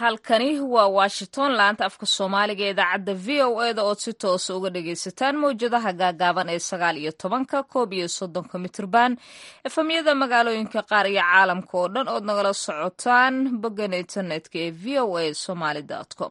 halkani waa washington laanta afka soomaaliga ee idaacadda v o e da ood si toosa uga dhagaysataan mawjadaha gaagaaban ee sagaal iyo tobanka koob iyo soddonka mitrban efamyada magaalooyinka qaar iyo caalamka oo dhan ood nagala socotaan boggan internetka ee v o a somaly com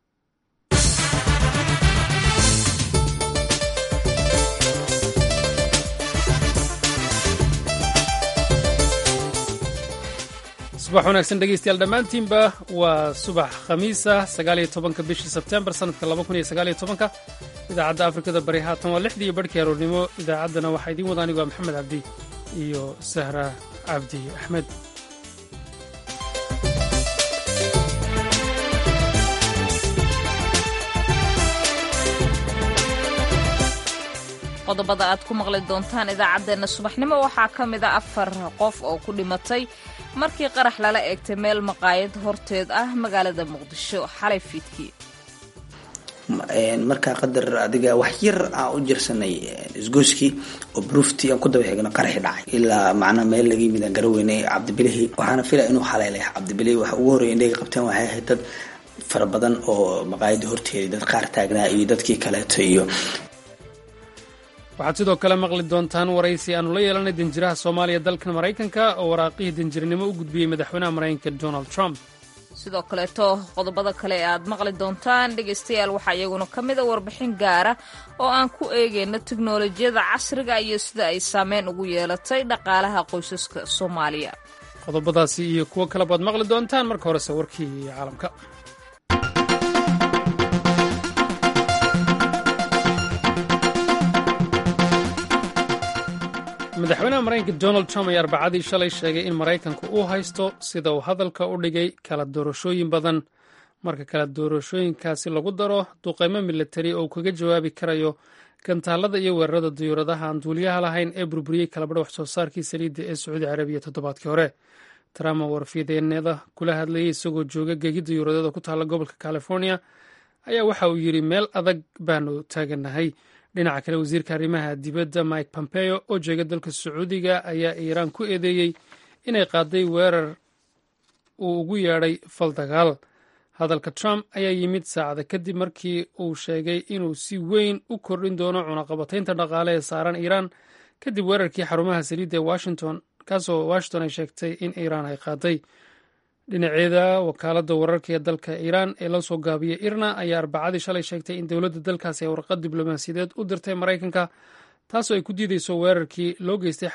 subax wanaagsan dhegeystayaal dhammaantiinba waa subax khamiisa sagaaliyo tobanka bishii sebtembar sannadka laba kun iyo sagaaliyo tobanka idaacadda afrikada bari haatan waa lixdii iyo barhkii aroornimo idaacaddana waxaa idiin wada anigu waa maxamed cabdi iyo sahra cabdi axmed qodobada aad ku maqli doontaan idaacaddeenna subaxnimo waxaa ka mid a afar qof oo ku dhimatay markii qarax lala eegtay meel maqaayad horteed ah magaalada muqdisho xalay fiidkii markaa qadar adiga wax yar aan u jirsanay isgooskii oo bruuftii aan ku daba xigno qaraxi dhacay ilaa macnaa meel laga yimid aan garaweynay cabdibilihi waxaana filaya inuu haleelay cabdibilihi waxa ugu horreya indhaga qabteen waxay ahayd dad fara badan oo maqaayadda horteeday dad qaar taagnaa iyo dadkii kaleeto iyo waxaad sidoo kale maqli doontaan waraysi aanu la yeelanay danjiraha soomaaliya dalkan maraykanka oo waraaqihii danjirnimo u gudbiyey madaxweynaha maraykanka donald trump sidoo kaleeto qodobada kale ee aad maqli doontaan dhegaystayaal waxaa iyaguna ka mid a warbixin gaara oo aan ku eegayno teknolojiyada casriga iyo sida ay saameyn ugu yeelatay dhaqaalaha qoysaska soomaaliya qodobadaasi iyo kuwo kale baad maqli doontaan marka horese warkii caalamka madaxweynaha maraykanka donald trump ayaa arbacadii shalay sheegay in maraykanku uu haysto sida uu hadalka u dhigay kala doorashooyin badan marka kala doorashooyinkaasi lagu daro duqeymo milatari oo uu kaga jawaabi karayo gantaalada iyo weerarada diyuuradaha aan duuliyaha lahayn ee burburiyey kalabadha wax soo saarkii saliidda ee sacuudi carabiya toddobaadkii hore trump oo warfideennada kula hadlayay isagoo jooga geegi diyuuradeeda ku taalla gobolka california ayaa waxa uu yidhi meel adag baanu taaganahay dhinaca kale wasiirka arrimaha dibadda mike pompeo oo jeega dalka sacuudiga ayaa iiraan ku eedeeyey inay qaaday weerar uu ugu yeedhay fal dagaal hadalka trump ayaa yimid saacada kadib markii uu sheegay inuu si weyn u kordhin doono cunaqabataynta dhaqaale ee saaran iiraan kadib weerarkii xarumaha saliidda ee washington kaasoo washington ay sheegtay in iiraan ay qaaday dhinaceeda wakaaladda wararka ee dalka iiraan ee la soo gaabiyey irna ayaa arbacadii shalay sheegtay in dowladda dalkaasi ay warqad diblomaasiyadeed u dirtay maraykanka taasoo ay ku diideyso weerarkii loo geystay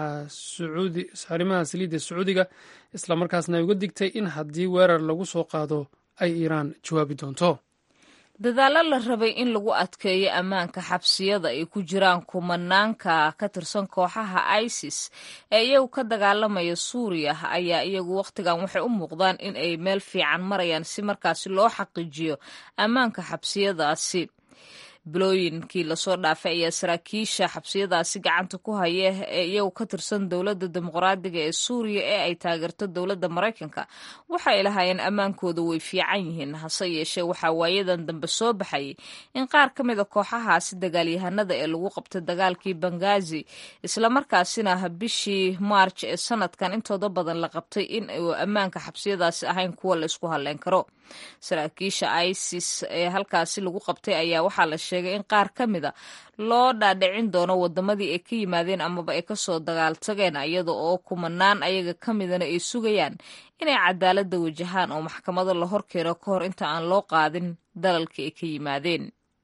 xarumaha saliidda sacuudiga islamarkaasna ay uga digtay in haddii weerar lagu soo qaado ay iiraan jawaabi doonto dadaallo la rabay in lagu adkeeyo ammaanka xabsiyada ay ku jiraan kumanaanka ka tirsan kooxaha isis ee iyagu ka dagaalamaya suuriya ayaa iyagu wakhtigan waxay u muuqdaan in ay meel fiican marayaan si markaasi loo xaqiijiyo ammaanka xabsiyadaasi bilooyinkii lasoo dhaafay ayaa saraakiisha xabsiyadaasi gacanta ku haya ee iyagu ka tirsan dowladda dimuqraadiga ee suuriya ee ay taageerto dowladda maraykanka waxay lahaayeen ammaankooda way fiican yihiin hase yeeshee waxaa waayadan dambe soo baxayay in qaar ka mid a kooxahaasi dagaalyahanada ee lagu qabtay dagaalkii bangazi islamarkaasina bishii maarj ee sanadkan intooda badan la qabtay in uu ammaanka xabsiyadaasi ahayn kuwa la isku halleyn karo saraakiisha isis ee halkaasi lagu qabtay ayaa waxaa la sheegay in qaar ka mida loo dhaadhicin doono wadamadii ay ka yimaadeen amaba ay kasoo dagaaltageen iyada oo kumanaan ayaga ka midana ay sugayaan inay cadaaladda wajahaan oo maxkamado la horkeeno ka hor inta aan loo qaadin dalalkii ay ka yimaadeen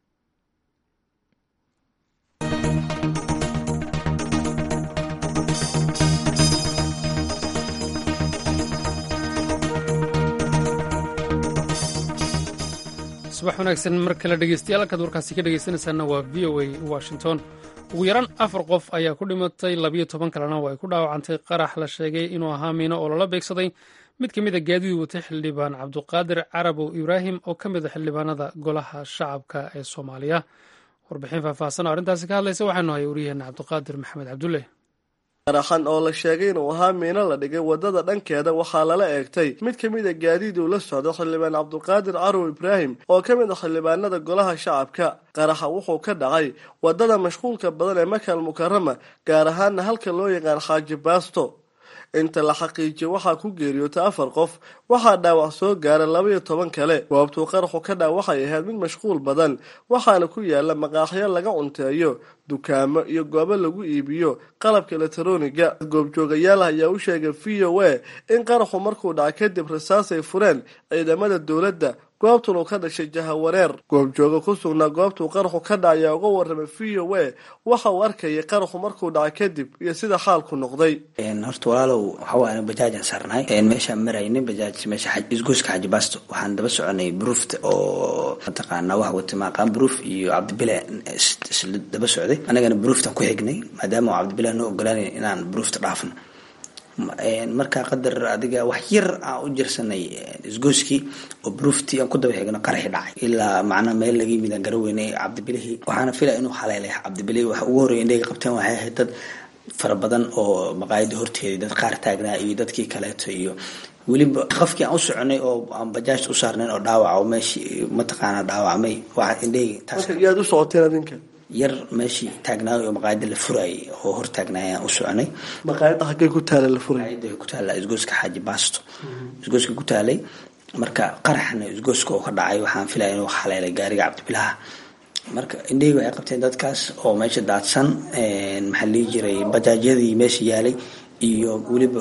subax wanaagsan mar kale dhegeystayaal halkaad warkaasi ka dhegeysanaysaana waa v o a washington ugu yaraan afar qof ayaa ku dhimatay labiyo toban kalena oo ay ku dhaawacantay qarax la sheegay inuu ahaa miino oo lala beegsaday mid ka mid a gaadiid watay xildhibaan cabduqaadir carabow ibraahim oo ka mid a xildhibaanada golaha shacabka ee soomaaliya warbixin faahfaahsan oo arrintaasi ka hadlaysa waxaanu hay waryaheena cabduqaadir maxamed cabdulle qaraxan oo la sheegay inuu ahaa miino la dhigay wadada dhankeeda waxaa lala eegtay mid ka mid a gaadiid uu la socdo xildhibaan cabduqaadir carow ibraahim oo ka mid a xildhibaanada golaha shacabka qaraxa wuxuu ka dhacay wadada mashquulka badan ee makal mukarama gaar ahaana halka loo yaqaan xaaji baasto inta la xaqiijiyo waxaa ku geeriyootay afar qof waxaa dhaawac soo gaara laba iyo toban kale goobtuu qaraxu ka dhac waxay ahayd mid mashquul badan waxaana ku yaala maqaaxyo laga cunteeyo dukaamo iyo goobo lagu iibiyo qalabka elektroniga goobjoogayaal ayaa u sheegay v o a in qaraxu markuu dhacay kadib rasaasay fureen ciidamada dowladda goobtun uu ka dhashay jahawareer goobjooga ku sugnaa goobtuu qaraxu ka dhacay ayaa uga waramay v o a waxa uu arkayay qaraxu markuu dhacay kadib iyo sida xaalku noqday horta walaalow waxawaana bajaajaan saarnahay meeshaan marayna bajaaj meesha isgoyska xaji baasto waxaan daba soconay bruufta oo mataqaanaa wax wata maaqaan bruuf iyo cabdibile isla daba socday anagana bruuftan ku xignay maadaama uu cabdibile noo ogolaanay inaan bruufta dhaafno markaa qadar adiga wax yar aan u jirsanay isgoyskii oo bruuftii aan ku daba xigno qaraxi dhacay ilaa macnaa meel laga yimid aan garaweyne cabdibilihii waxaana filaya inuu haleelay cabdibilihii waxa ugu horreya indhayga qabteen waxay ahayd dad fara badan oo maqaayada horteedii dad qaar taagnaa iyo dadkii kaleeto iyo weliba qofkii aan u soconay oo aan bajaajta u saarnayn oo dhaawac oo meeshii mataqaana dhaawacmay waa indhayga taas yaad u socoteen adinka yar meeshii taagnaayo oo maqaayada la furaayay oo hor taagnaayaan u soconay maqaayada xaggay ku taala la furay maqaayada ku taala isgooska xaaji baasto isgooska ku taalay marka qaraxna isgooska oo ka dhacay waxaan filaya inuu haleelay gaariga cabdibilaha marka indhahii waxay qabteen dadkaas oo meesha daadsan maxaa lihi jiray bajaajyadii meesha yaalay iyo weliba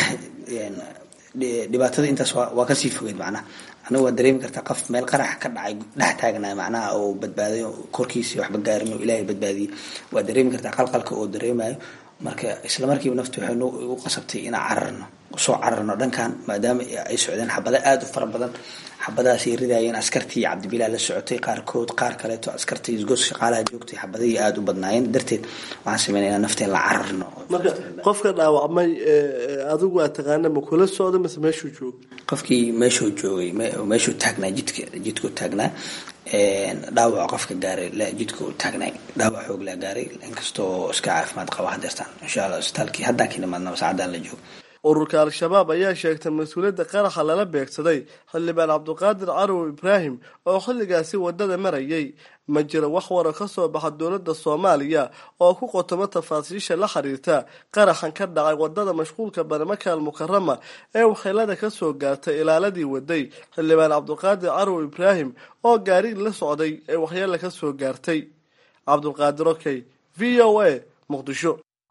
dhibaatada intaas waa kasii fogeed macnaha aniga waa dareemi kartaa qof meel qarax ka dhacay dhex taagnaa macnaha oo badbaaday korkiisii waxba gaarin oo ilaahay badbaadiyey waa dareemi kartaa qalqalka oo dareemayo marka isla markiiba naftu waxay u qasabtay inaan cararno soo cararno dhankan maadaama ay socdeen xabada aada u fara badan xabadahaasay ridaayeen askartii cabdibilaa la socotay qaarkood qaar kaleeto askartii isgoos shaqaalaha joogtay xabadihii aada u badnaayeen darteed waxaan sameynayna nafteen la cararno marka qofka dhaawacmay adigu waa taqaana ma kula socda mise meeshuu jooga qofkii meeshuu joogay meeshuu taagnaa jidka jidkuu taagnaa dhaawac qofka gaaray jidka u taagnay dhaawac xoog laa gaaray inkastoo iska caafimaad qaba hadeertaan insha allah isbitaalkii haddaan ka nimaadnaba saacadaan la joogo ururka al-shabaab ayaa sheegtay mas-uuliyadda qaraxa lala beegsaday xildhibaan cabdiqaadir carow ibraahim oo xilligaasi wadada marayay ma jiro wax waro ka soo baxa dowladda soomaaliya oo ku qotomo tafaasiisha la xiriirta qaraxan ka dhacay wadada mashquulka barmakaal mukarama ee waxeelada kasoo gaartay ilaaladii waday xildhibaan cabdiqaadir carow ibraahim oo gaarigi la socday ee waxyeela kasoo gaartay cabdulqaadir okey v o a muqdisho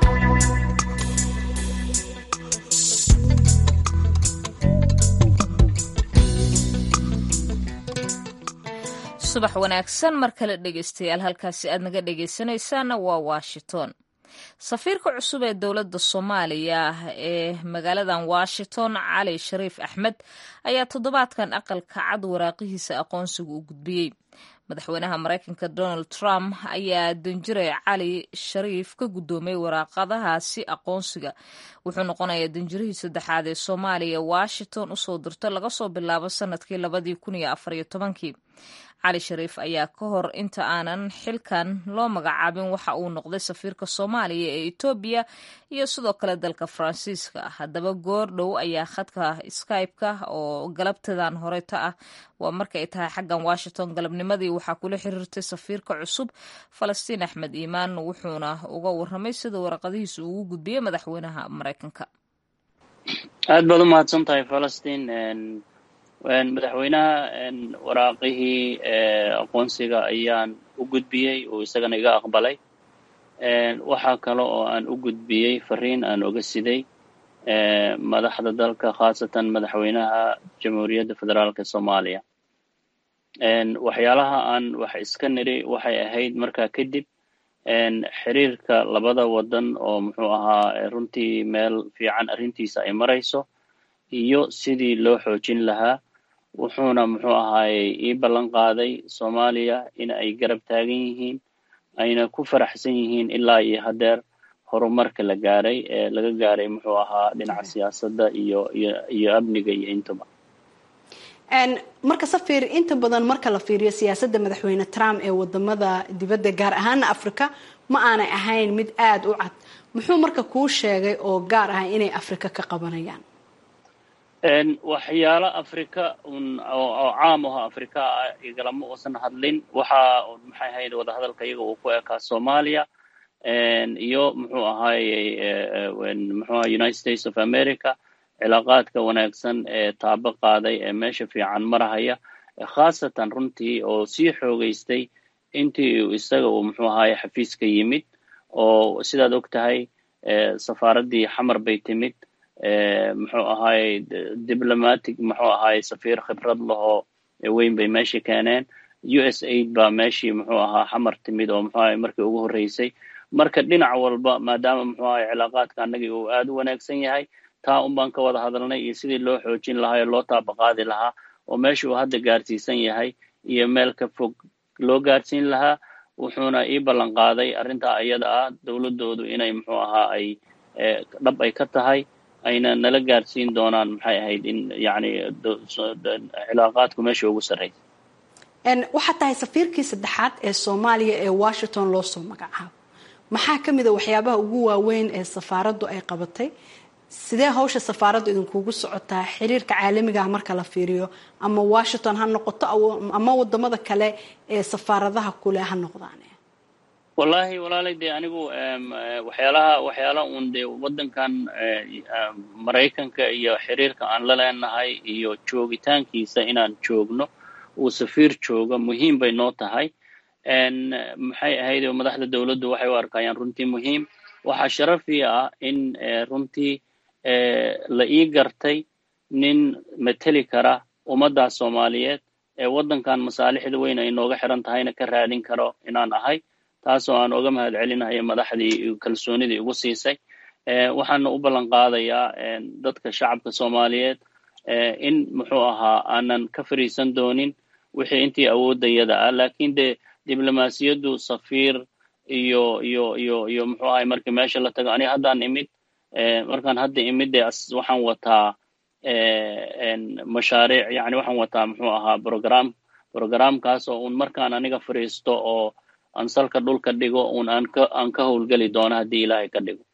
subax wanaagsan mar kale dhegeystayaal halkaasi aad naga dhegeysanaysaana waa washington safiirka cusub ee dowladda soomaaliya ee magaaladan washington cali shariif axmed ayaa toddobaadkan aqalka cad waraaqihiisa aqoonsiga u gudbiyey madaxweynaha maraykanka donald trump ayaa danjiray cali shariif ka guddoomay waraaqadahaasi aqoonsiga wuxuu noqonayaa danjirihii saddexaad ee soomaaliya washington usoo dirto laga soo bilaabo sanadkii labadii kun iyo afariyo tobankii cali shariif ayaa ka hor inta aanan xilkan loo magacaabin waxa uu noqday safiirka soomaaliya ee etoobiya iyo sidoo kale dalka faransiiska haddaba goor dhow ayaa khadka skype-ka oo galabtadan horeta ah waa markaay tahay xaggan washington galabnimadii waxaa kula xiriirtay safiirka cusub falastiin axmed iimaan wuxuuna uga waramay sida waraqadihiisa ugu gudbiyey madaxweynaha maraykanka aad baad u mahadsan tahay falastiin madaxweynaha waraaqihii aqoonsiga ayaan u gudbiyey uu isagana iga aqbalay waxaa kale oo aan u gudbiyey fariin aan oga siday madaxda dalka khaasatan madaxweynaha jamhuuriyadda federaalka soomaaliya waxyaalaha aan wax iska niri waxay ahayd markaa kadib xiriirka labada wadan oo muxuu ahaa runtii meel fiican arrintiisa ay marayso iyo sidii loo xoojin lahaa wuxuuna muxuu ahaayey ii ballan qaaday soomaaliya in ay garab taagan yihiin ayna ku faraxsan yihiin ilaa iyo haddeer horumarka la gaaray ee laga gaaray muxuu ahaa dhinaca siyaasadda iyo iyo iyo amniga iyo intuba marka safiir inta badan marka la fiiriyo siyaasadda madaxweyne trump ee wadamada dibadda gaar ahaana africa ma aanay ahayn mid aada u cad muxuu marka kuu sheegay oo gaar ah inay africa ka qabanayaan waxyaalo africa un oo caam aho africa ah igalama uusan hadlin waxa maxay ahayd wadahadalka iyaga uu ku ekaa soomaaliya iyo muxuu ahaayey muxuu aha united states of america cilaaqaadka wanaagsan ee taabo qaaday ee meesha fiican marahaya khaasatan runtii oo sii xoogeystay intii isaga uu muxuu ahaye xafiiska yimid oo sidaad og tahay safaaraddii xamar bay timid muxuu ahaye diblomatic muxuu ahaye safiir khibrad lahoo weyn bay meeshii keeneen u s aid baa meeshii muxuu ahaa xamar timid oo muxuu ahaye markii ugu horreysay marka dhinac walba maadaama muxuu ahaye cilaaqaadka annagii uu aada u wanaagsan yahay taa un baan ka wada hadalnay iyo sidii loo xoojin lahaa oo loo taabaqaadi lahaa oo meesha uu hadda gaarsiisan yahay iyo meel ka fog loo gaarsiin lahaa wuxuuna ii ballan qaaday arrintaa iyada ah dowladdoodu inay muxuu ahaa ay dhab ay ka tahay ayna nala gaarsiin doonaan maxay ahayd in yacni cilaaqaadku meesha ugu sarreysa waxaa tahay safiirkii saddexaad ee soomaaliya ee washington loo soo magacaabo maxaa ka mid a waxyaabaha ugu waaweyn ee safaaraddu ay qabatay sidee hawsha safaaraddu idinkugu socotaa xiriirka caalamigaah marka la fiiriyo ama washington ha noqoto ama wadamada kale ee safaaradaha kule ha noqdaan wallahi walaalay dee anigu waxyaalaha waxyaala uun dee waddankan maraykanka iyo xiriirka aan la leenahay iyo joogitaankiisa inaan joogno uu safiir joogo muhiim bay noo tahay maxay ahayd madaxda dowladdu waxay u arkayaan runtii muhiim waxaa sharafii ah in runtii la ii gartay nin mateli kara ummaddaas soomaaliyeed ee waddankan masaalixda weyn ay nooga xiran tahayna ka raadin karo inaan ahay taasoo aan oga mahad celinayo madaxdii kalsoonidii igu siisay waxaana u ballan qaadayaa dadka shacabka soomaaliyeed in muxuu ahaa aanan ka fariisan doonin wixii intii awooddayada ah lakin dee diblomaasiyaddu safiir iyo iyo iyo iyo muxuu ahay markii meesha la tago aniga haddaan imid markaan hadda imid dee waxaan wataa mashaariic yani waxaan wataa muxuu ahaa program programkaas oo un markaan aniga fariisto oo aan salka dhulka dhigo un aan ka aan ka howlgeli doono haddii ilaahay ka dhigo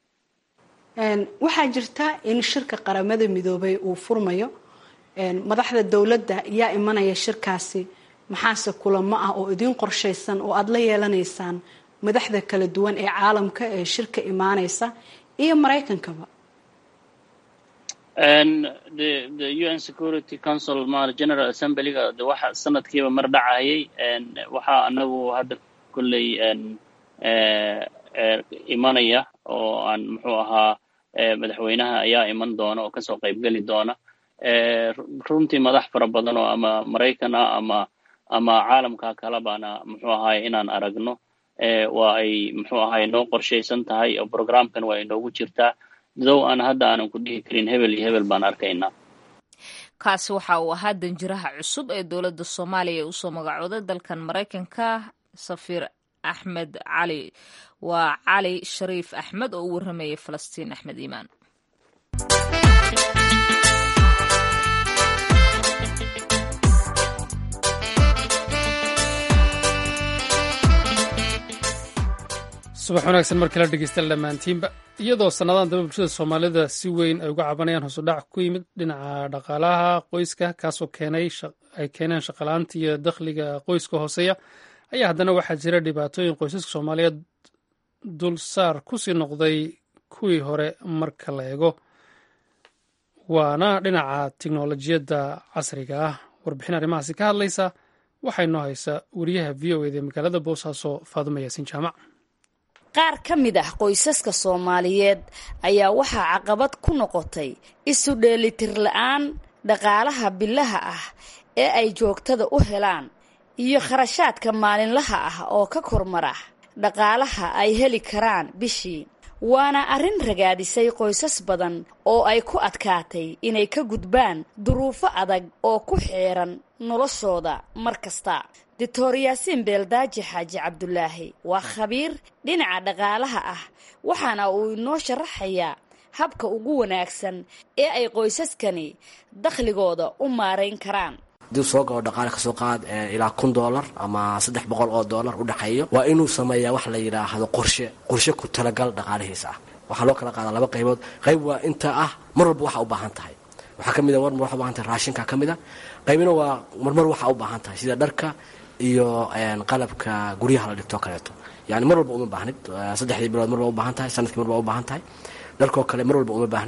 waxaa jirta in shirka qaramada midoobay uu furmayo madaxda dowladda yaa imanaya shirkaasi maxaase kulamo ah oo idiin qorshaysan oo aada la yeelanaysaan madaxda kala duwan ee caalamka ee shirka imaanaysa iyo maraykankaba the the un security council ma general assemblyga de waxa sanadkiiba mar dhacayay waxaa anagu hadda kolley imanaya oo aan muxuu ahaa madaxweynaha ayaa iman doona oo kasoo qaybgeli doona runtii madax fara badan oo ama maraykan ah ama ama caalamka kalebana muxuu ahaay inaan aragno waa ay muxuu ahaay noo qorshaysan tahay oo programkan waa inoogu jirtaa dow aan hadda aanan ku dhihi karin hebel iyo hebel baan arkaynaa kaasi waxa uu ahaa danjiraha cusub ee dowladda soomaaliya ee usoo magacooday dalkan maraykanka safiir axmed cali waa cali shariif axmed oo u warramayay falastiin axmed iimaan subax wanaagsan mar kala dhegeystayaal dhammaantiinba iyadoo sannadan daba bulshada soomaalida si weyn ay uga cabanayaan hoosudhac ku yimid dhinaca dhaqaalaha qoyska kaasoo keenay ay keeneen shaqalaanta iyo dakhliga qoyska hooseeya ayaa haddana waxaa jira dhibaatooyin qoysaska soomaaliyeed dulsaar kusii noqday kuwii hore marka la eego waana dhinaca tiknolojiyadda casriga ah warbixin arrimahaasi ka hadlaysa waxaa inoo haysa wariyaha v o eda magaalada boosaaso faadumo yaasiin jaamac qaar ka mid ah qoysaska soomaaliyeed ayaa waxaa caqabad ku noqotay isu dheelitir la-aan dhaqaalaha bilaha ah ee ay joogtada u helaan iyo kharashaadka maalinlaha ah oo ka kormara dhaqaalaha ay heli karaan bishii waana arrin ragaadisay qoysas badan oo ay ku adkaatay inay ka gudbaan duruufo adag oo ku xeeran noloshooda mar kasta doctor yaasiin beeldaaji xaaji cabdulaahi waa khabiir dhinaca dhaqaalaha ah waxaana uu inoo sharaxayaa habka ugu wanaagsan ee ay qoysaskani dakhligooda u maarayn karaan hadii soo galo dhaqaale kasoo qaad ilaa kun doolar ama saddex boqol oo doolar u dhexeeyo waa inuu sameeyaa wax la yidhaahdo qorshe qorshe ku talagal dhaqaalihiisa ah waxaa loo kala qaadaa laba qaybood qayb waa inta ah mar walba waxa u baahan tahay waxaa ka mid a marmar waxa u baahan tahay raashinka ka mid a qaybina waa marmar waxa u baahan tahay sida dharka iyo qalabka guryaha la dhigtoo kaleeto yani mar walba uma baahnid saddexdii bilood mar baa u baahan tahay sanadkii mar baa u baahan tahay dharkoo kale mar walba uma baahnid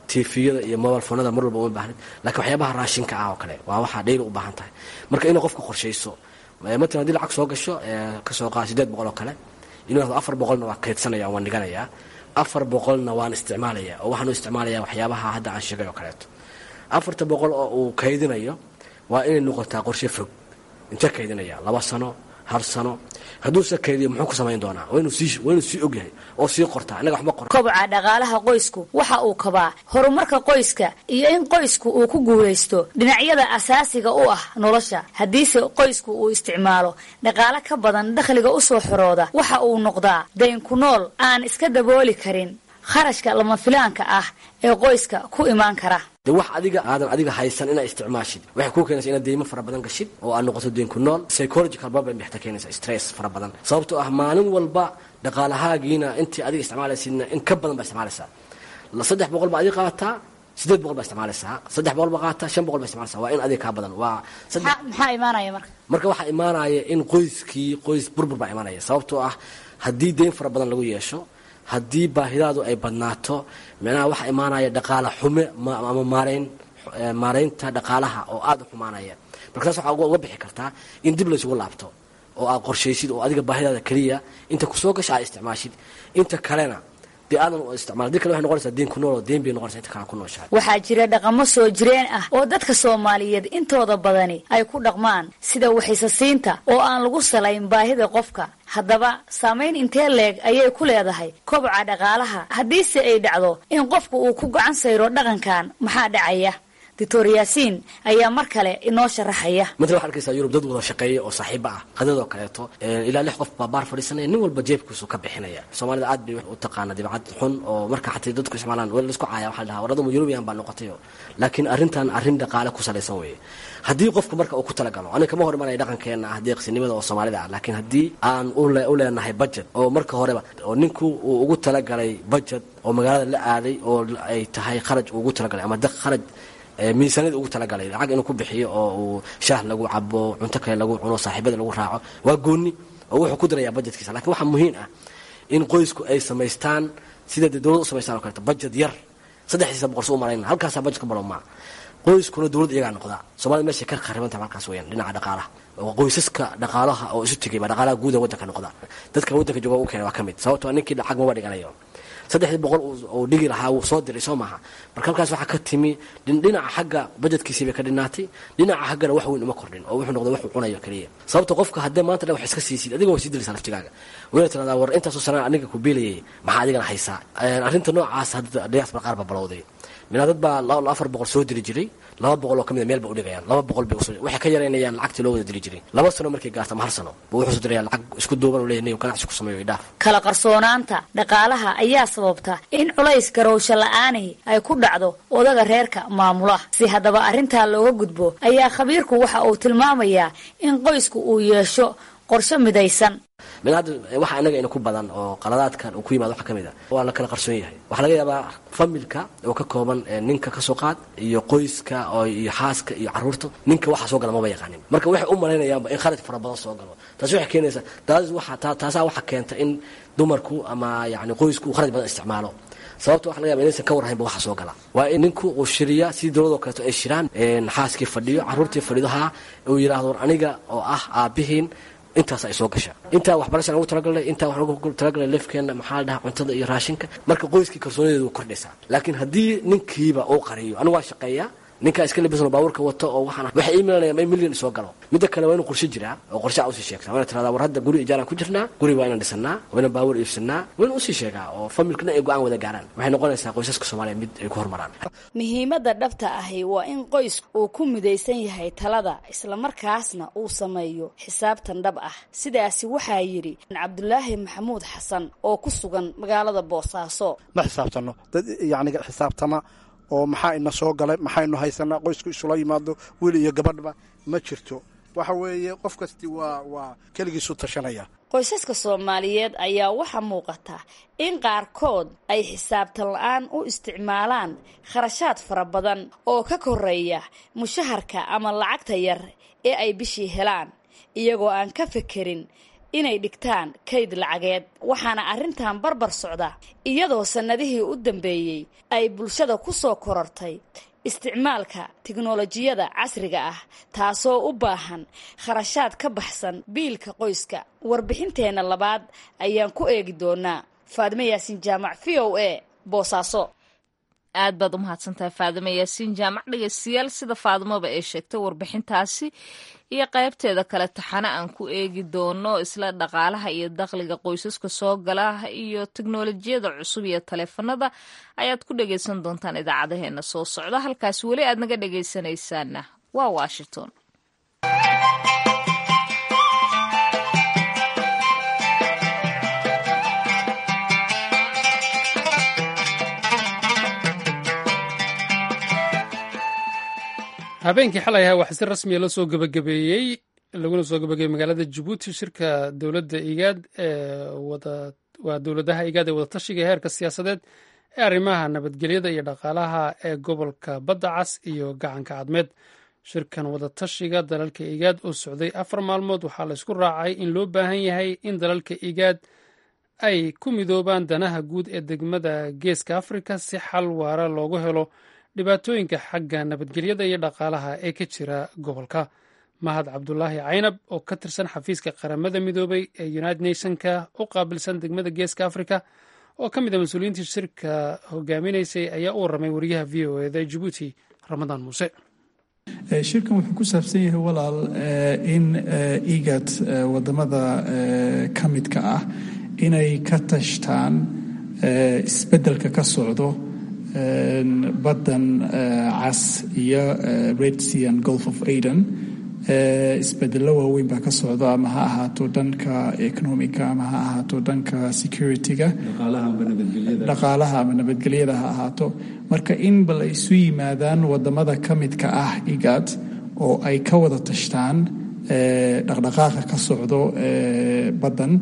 tifiyada iyo mobile fonada mar walba uma baahnid lakiin waxyaabaha raashinka ah oo kale waa waxaa dhayli u baahan tahay marka inay qofka qorshayso matalan hadii lacag soo gasho kasoo qaada sideed boqol oo kale inuu afar boqolna waa kaydsanaya waan dhiganayaa afar boqolna waan isticmaalaya oo waxaan u isticmaalaya waxyaabaha hadda aan sheegay oo kaleeto afarta boqol oo uu kaydinayo waa inay noqotaa qorshe fog intee kaydinaya laba sano hal sano hadduuse kaydiyo muxuu ku samayn doonaa waa inuu sii ogyahay oo sii qortaa innaga waxba qor kobca dhaqaalaha qoysku waxa uu kabaa horumarka qoyska iyo in qoysku uu ku guulaysto dhinacyada asaasiga u ah nolosha haddiise qoysku uu isticmaalo dhaqaale ka badan dakhliga usoo xorooda waxa uu noqdaa dayn ku nool aan iska dabooli karin kharashka lama filaanka ah ee qoyska ku imaan kara de wax adiga aadan adiga haysan inaa isticmaashid waxay kuu keenaysa inaad deymo fara badan gashid oo aad noqoto deyn ku nool psychological problem bay xataa keenaysa stress fara badan sababtoo ah maalin walba dhaqaalahaagiina intii adiga isticmaalaysidna in ka badan baa isticmaalaysaa saddex boqol baa adiga qaataa sideed boqol baa isticmaalaysaa saddex boqol baa qaataa shan boqol baa isticmaalaysaa waa in adiga kaa badan waa maxaa imaanaya marka marka waxaa imaanaya in qoyskii qoys burbur baa imaanaya sababtoo ah haddii deyn fara badan lagu yeesho haddii baahidaadu ay badnaato micnaha waxaa imaanaya dhaqaala xume ama maarayn maaraynta dhaqaalaha oo aada u xumaanaya marka taas waxaa uga bixi kartaa in dib laysugu laabto oo aad qorshaysid oo adiga baahidaada keliya inta kusoo gasha aad isticmaashid inta kalena dee aadan isticmaal dii kale waxay noqonaysaa deen ku nool oo deen bay noqonaysaa inta kale ku nooshahay waxaa jira dhaqamo soo jireen ah oo dadka soomaaliyeed intooda badani ay ku dhaqmaan sida waxaysasiinta oo aan lagu salayn baahida qofka haddaba saamayn intee leeg ayay ku leedahay kobca dhaqaalaha haddiise ay dhacdo in qofku uu ku gacan sayro dhaqankan maxaa dhacaya doctor yaasiin ayaa mar kale inoo sharaxaya matala waxaa arkaysaa yurub dad wada shaqeeya oo saaxiiba ah qadadoo kaleeto ilaa lix qof baa baar fadhiisanaya nin walba jeebkiisu ka bixinaya soomaalida aad bay u taqaana dibcad xun oo marka xataa dadku isticmaalaan wel laisku caaya waxaa la dhahaa waradamu yurubiyan baa noqotayo laakiin arrintan arrin dhaqaale ku salaysan weeye haddii qofku marka uu ku talagalo aniga kama hor imanaya dhaqankeena ah deeqsinimada oo soomaalida ah laakiin haddii aan u leenahay budget oo marka horeba oo ninku uu ugu talagalay budget oo magaalada la aaday oo ay tahay kharaj uu ugu talagalay ama kharaj miisaaniyada ugu talagalay lacag inuu ku bixiyo oo uu shaah lagu cabo cunto kale lagu cuno saaxiibada lagu raaco waa gooni oo wuxuu ku darayaa budgetkiisa lakin waxaa muhiim ah in qoysku ay samaystaan sida dee dowlad u samaystaan o kaleeto budget yar saddexdiisa boqol su u malayna halkaasaa budget ka balo maa qoyskuna dowlad iyagaa noqdaa soomaalida meeshay ka kharibantaha halkaas weyaan dhinaca dhaqaalaha oo qoysaska dhaqaalaha oo isu tegay baa dhaqaalaha guuda waddanka noqda dadka waddanka jooga u keena waa ka mid sababtoo ninkii lacag maba dhiganayo saddexdii boqol uu dhigi lahaa wuu soo diray soo maaha marka halkaas waxaa ka timi dhinaca xagga bajetkiisii bay ka dhinaatay dhinaca xaggana wax weyn uma kordhin oo wuxuu noqday waxuu cunayo keliya sababta qofka haddee maanta dhan wax iska siisid adiga waa sii diraysaa laftigaaga wayna tiradaa war intaasoo sanaa aniga ku beelayay maxaa adigana haysaa arrinta noocaas hadda diaspora qaar baa balowday minaa dad baa afar boqol soo diri jiray laba boqol oo ka mida meel ba udhigayaan laba boqol bay waxay ka yaraynayaan lacagtii loo wada diri jiray laba sano markay gaarto ama hal sano buu wuxuu soo diraya lacag isku duuban u leeyahay ganacsi ku sameeyo idhaaf kala qarsoonaanta dhaqaalaha ayaa sababta in culays garowsho la-aanihi ay ku dhacdo odaga reerka maamula si haddaba arrintaa looga gudbo ayaa khabiirku waxa uu tilmaamayaa in qoysku uu yeesho qorshe midaysan min hadda waxa inaga ina ku badan oo qaladaadkan uu ku yimaado waxa ka mid a waa la kala qarsoon yahay waxaa laga yaabaa familka oo ka kooban ninka kasoo qaad iyo qoyska oo iyo xaaska iyo caruurta ninka waxa soo gala maba yaqaanin marka waxay u malaynayaanba in kharaj fara badan soo galo taasi waxay keenaysaa taas waxa taasaa waxa keenta in dumarku ama yacni qoysku uu kharaj badan isticmaalo sababta waxa laga yaba inaysan ka warhaynba waxa soo gala waa in ninku uu shiriya sidii dowladoo kaleeto ay shiraan xaaskii fadhiyo caruurtii fadhido haa uu yidhaahdo war aniga oo ah aabihiin intaas ay soo gashaa intaa waxbarashaan ugu talagalnay intaa wax ugu talagalnay lefkeena maxaa la dhahaa cuntada iyo raashinka marka qoyskii kalsoonideedu way kordhaysaa laakiin haddii ninkiiba uu qariyo anigu waa shaqeeyaa ninkaa iska labisan oo baabuurka wato oo waxaan waxay ii milanayaan in milyan soo galo midda kale waa inuu qorshe jiraa oo qorshe usii sheegtaa waa ina tiradaa war hadda guri ijaaraan ku jirnaa guri waa inaan dhisanaa waa inaan baabuur iibsanaa waa inaan usii sheegaa oo familkana ay go-aan wada gaaraan waxay noqonaysaa qoysaska soomaaliya mid ay ku horumaraan muhiimadda dhabta ahi waa in qoysku uu ku midaysan yahay talada islamarkaasna uu sameeyo xisaabtan dhab ah sidaasi waxaa yidhi cabdulaahi maxamuud xasan oo ku sugan magaalada boosaaso ma xisaabtano dad yacni xisaabtama oo maxaa ina soo galay maxaynu haysanaa qoysku isula yimaado wiil iyo gabadhba ma jirto waxa weeye qof kasti waa waa keligiisu tashanaya qoysaska soomaaliyeed ayaa waxaa muuqata in qaarkood ay xisaabtan la-aan u isticmaalaan kharashaad fara badan oo ka koreeya mushaharka ama lacagta yar ee ay bishii helaan iyagoo aan ka fekerin inay dhigtaan kayd lacageed waxaana arrintan barbar socda iyadoo sannadihii u dambeeyey ay bulshada ku soo korortay isticmaalka tiknolojiyada casriga ah taasoo u baahan kharashaad ka baxsan biilka qoyska warbixinteenna labaad ayaan ku eegi doonaa faadime yaasin jaamac v o a boosaaso aad baad u mahadsantahay faadimo yaasiin jaamac dhegeystayaal sida faadimoba ee sheegtay warbixintaasi iyo qaybteeda kale taxane aan ku eegi doono isla dhaqaalaha iyo dakhliga qoysaska soo gala iyo teknolojiyada cusub iyo taleefanada ayaad ku dhegeysan doontaan idaacadaheena soo socda halkaas weli aad naga dhegeysanaysaana waa washington habeenkii xalay ahaa waxaa si rasmiya la soo gebagabeeyey laguna soo gebagabeeyey magaalada jabuuti shirka dowladda igaad ee waa dowladaha igaad ee wadatashiga heerka siyaasadeed ee arrimaha nabadgelyada iyo dhaqaalaha ee gobolka badda cas iyo gacanka cadmeed shirkan wadatashiga dalalka igaad oo socday afar maalmood waxaa la isku raacay in loo baahan yahay in dalalka igaad ay ku midoobaan danaha guud ee degmada geeska afrika si xal waara loogu helo dhibaatooyinka xagga nabadgelyada iyo dhaqaalaha ee ka jira gobolka mahad cabdulaahi caynab oo ka tirsan xafiiska qaramada midoobay ee united nationka u qaabilsan degmada geeska africa oo ka mid a mas-uuliyiintii shirka hogaaminaysay ayaa u warramay wariyaha v o eda jabuuti ramadaan muuse shirkan wuxuu ku saabsan yahay walaal in igad wadamada ka midka ah inay ka tashtaan isbeddelka ka socdo baddan cas iyo red sea and golf of aden isbedello waaweyn baa ka socdo ama ha ahaato dhanka economica ama ha ahaato dhanka security-ga dhaqaalaha ama nabadgelyada ha ahaato marka in bal ay isu yimaadaan wadamada ka midka ah igad oo ay ka wada tashtaan dhaqdhaqaaqa ka socdo baddan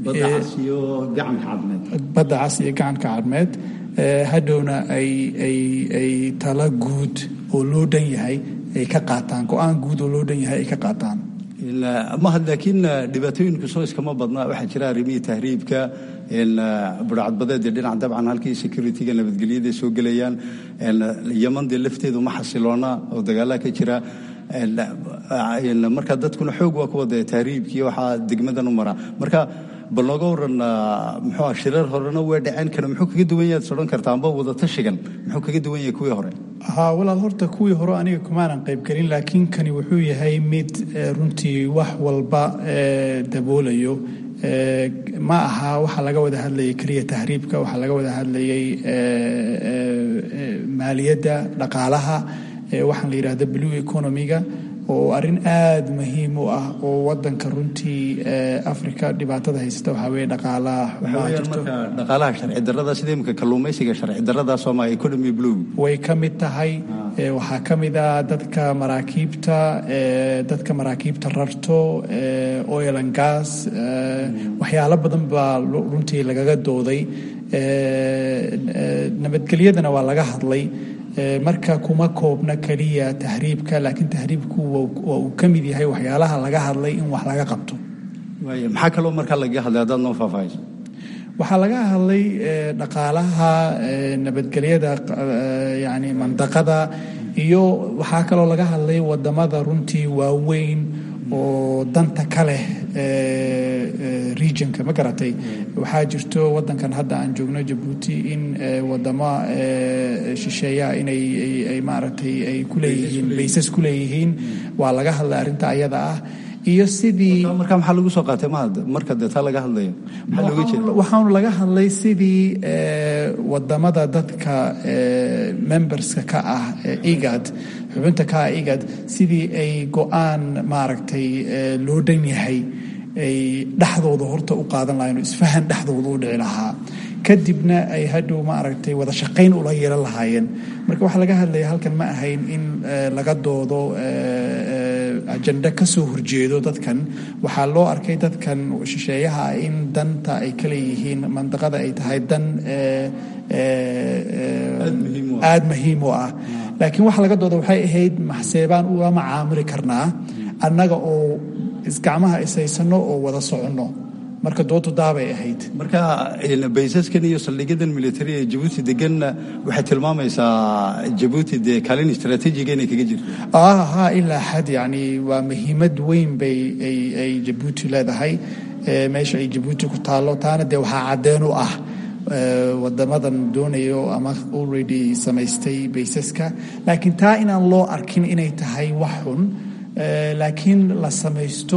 badda cas iyo gacanka cadmeed hadhowna ay tala guud oo loo dhan yahay ay ka qaataan go-aan guud oo loo dhan yahay ay ka qaataan mahad laakiin dhibaatooyinka soo iskama badna waxaa jira arrimihii tahriibka burcadbadeed ee dhinac dabcan halkii security-ga nabadgelyada soo gelayaan yaman dee lafteedu ma xasiloona oo dagaalaa ka jira marka dadkuna xoog waa kuwa dee tahriibkii waxaa degmadan u maraa marka bal nooga waran muxuu shirar horena way dhaceen kana muxuu kaga duwan yahay sodhan kartaa amba wadatashigan muxuu kaga duwan yahay kuwii hore ha walaal horta kuwii hore aniga kumaanan qaybgelin laakiin kani wuxuu yahay mid runtii wax walba daboolayo ma aha waxaa laga wada hadlayay keliya tahriibka waxaa laga wada hadlayay maaliyadda dhaqaalaha waxaan la yidhahda blue economiga oo arrin aada muhiim u ah oo wadanka runtii africa dhibaatada haysata waxaa weye dhaqaalaha dhaqaalaha sharci darada sida imika kalluumaysiga sharci darada sooma economy blue way ka mid tahay waxaa ka mid ah dadka maraakiibta dadka maraakiibta rarto oil and gas waxyaalo badan baa runtii lagaga dooday nabadgelyadana waa laga hadlay marka kuma koobna keliya tahriibka laakiin tahriibku waa uu ka mid yahay waxyaalaha laga hadlay in wax laga qabto maxaa kaloo markaa lagaga hadlay haddaad noo faahfaahayso waxaa laga hadlay dhaqaalaha nabadgelyada yani mandaqada iyo waxaa kaloo laga hadlay wadamada runtii waaweyn oo danta ka leh regionka ma garatay waxaa jirto wadankan hadda aan joogno jabuuti in wadamo shisheeyaha inay maaragtay ay kuleeyihiin baysas ku leeyihiin waa laga hadlay arrinta ayada ah iyo sidii marka maxaa lagu soo qaatay mahad marka dee taa laga hadlayo maxaa looga jeeda waxaanu laga hadlay sidii wadamada dadka memberska ka ah igad xubinta ka ah igad sidii ay go-aan maaragtay loo dhan yahay ay dhexdooda horta u qaadan lahayen oo isfahan dhexdooda u dhici lahaa kadibna ay hadhow maaragtay wada shaqayn ula yeelan lahaayeen marka waxaa laga hadlaya halkan ma ahayn in laga doodo ajenda ka soo horjeedo dadkan waxaa loo arkay dadkan shisheeyaha in danta ay ka leeyihiin mandaqada ay tahay dan aada muhiim u ah laakiin waxa laga dooda waxay ahayd maxseebaan ula macaamuli karnaa annaga oo isgacmaha ishaysano oo wada soconno marka doodu daabay ahayd marka baysaskan iyo saldhigyadan militari ee jabuuti deganna waxay tilmaamaysaa jabuuti dee kaalin istaraatiijiga inay kaga jirto ha ilaa xad yani waa muhiimad weyn bay ay jabuuti leedahay meesha ay jabuuti ku taallo taana dee waxaa caddeen u ah wadamadan doonayo ama already samaystay baysaska laakiin taa inaan loo arkin inay tahay wax xun laakiin la samaysto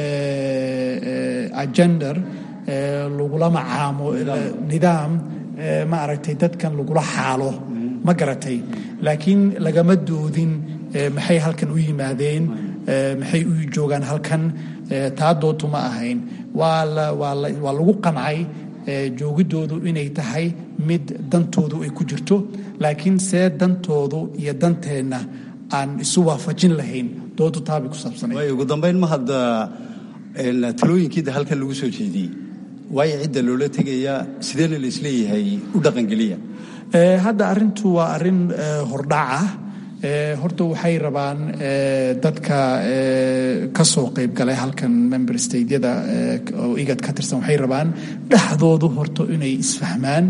agender lagula macaamo nidaam ma aragtay dadkan lagula xaalo ma garatay laakiin lagama doodin maxay halkan u yimaadeen maxay u joogaan halkan taa dootu ma ahayn waa lagu qancay joogidoodu inay tahay mid dantoodu ay ku jirto laakiin see dantoodu iyo danteenna aan isu waafajin lahayn doodu taabay ku saabsanay waayo ugu dambayn ma hadda talooyinkiida halkan lagu soo jeediyey waayo cidda loola tegayaa sideena la isleeyahay u dhaqangeliya hadda arrintu waa arrin hordhac ah horta waxay rabaan dadka ka soo qayb galay halkan member stateyada oo igad ka tirsan waxay rabaan dhexdoodu horta inay isfahmaan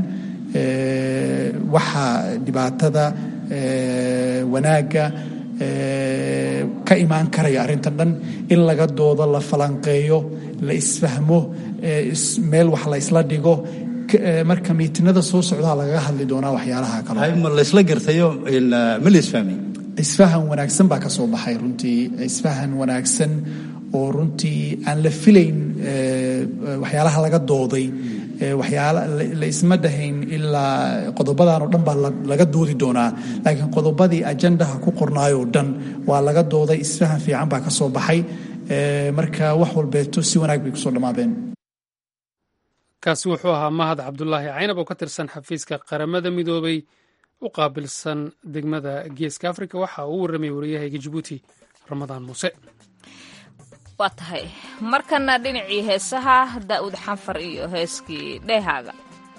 waxa dhibaatada wanaagga ka imaan karaya arrintan dhan in laga doodo la falanqeeyo la isfahmo meel wax la isla dhigo marka miitinada soo socdaa lagaga hadli doonaa waxyaalaha kale ma laysla gartayo ma la isfahmay isfahan wanaagsan baa ka soo baxay runtii isfahan wanaagsan oo runtii aan la filayn waxyaalaha laga dooday waxyaala la isma dhahayn ilaa qodobadan oo dhan baa laga doodi doonaa laakiin qodobadii ajandaha ku qornaayoo dhan waa laga dooday isfahan fiican baa ka soo baxay marka wax walbeeto si wanaag bay kusoo dhammaadeen kaasi wuxuu ahaa mahad cabdulaahi caynab oo ka tirsan xafiiska qaramada midoobay u qaabilsan degmada geeska afrika waxa uu u warramay wariyahayga jabuuti ramadaan muuse waa tahay markana dhinacii heesaha daa'uud xanfar iyo heeskii dheehaaga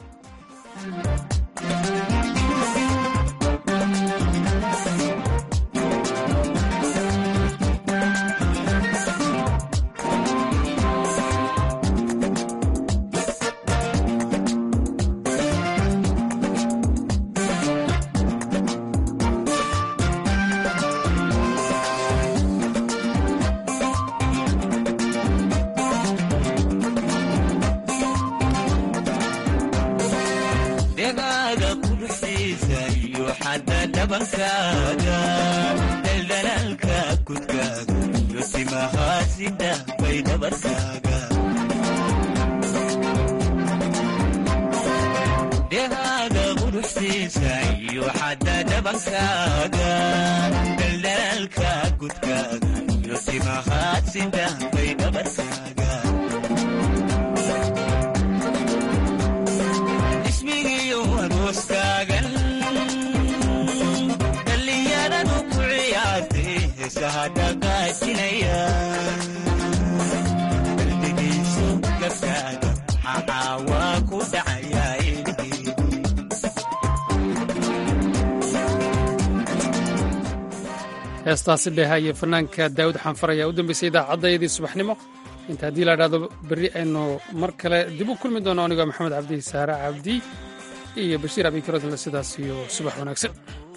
heestaasi dheeha iyo fanaanka daawud xanfar ayaa u dambeysay idaacaddayadii subaxnimo inta haddii la dhahdo berri aynu mar kale dib u kulmi doono anigoo maxamed cabdi saare cabdi iyo bashiir abikarodle sidaas iyo subax wanaagsan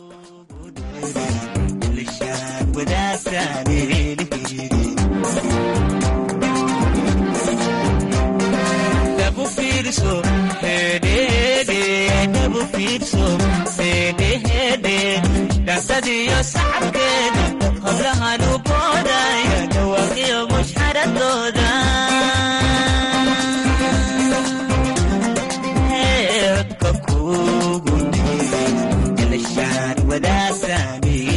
dhansadiyo sacabkeeda howlahan u boodaya dhawaaqiyo mushxaradooda codka kugu elashaan wadaasani